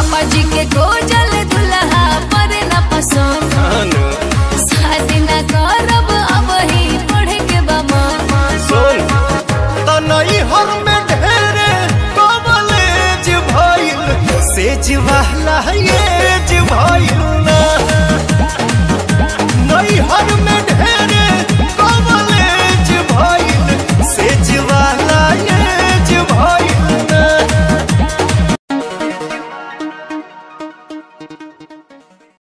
पापा जी के गोजल दुल्हा पर न पसंद अनु शादी न करब अब ही पढ़े के बा मन सुन तनई हर में ढेरे कॉलेज भइल सेज वाला ये